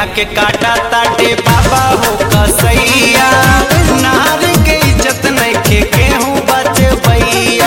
गैया के काटा ताटे बाबा हो कसैया नार के इज्जत नइखे केहू बचबैया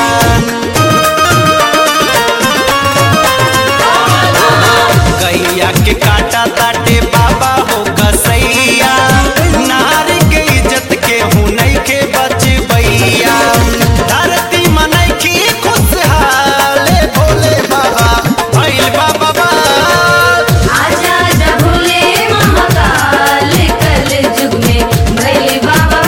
गैया के काटा ताटे बाबा हो कसैया नार के इज्जत केहू नइखे बचबैया धरती मनैखी खुशहाल भोले बाबा भइल बाबा बा आजा आजा भोले महाकाल कल युग में भैले बाबा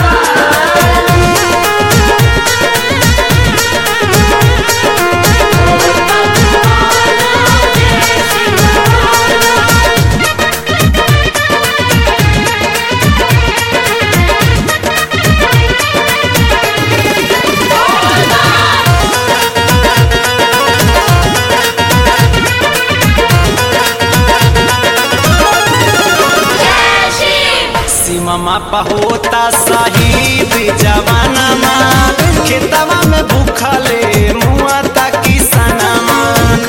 सीमा होता शहीद जवानमा खेतवा में भूखले मुआ ताकि सनमा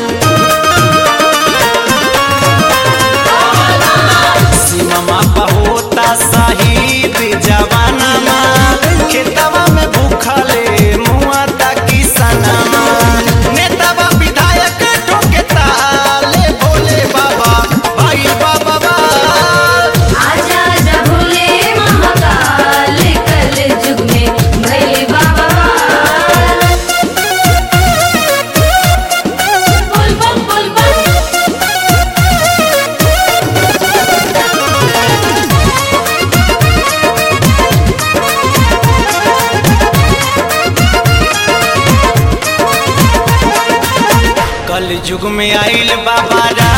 सीमा होता शहीद जवानमा खेतवा में भूखले मुआ ताकि सनमा नेतावा विधायक ठोके ताले भोले बाबा भाई बाबा बा आजा आजा भोले महाकाल कल युग में भैले बाबा बोल बम बोल बम कल युग में आइल बाबा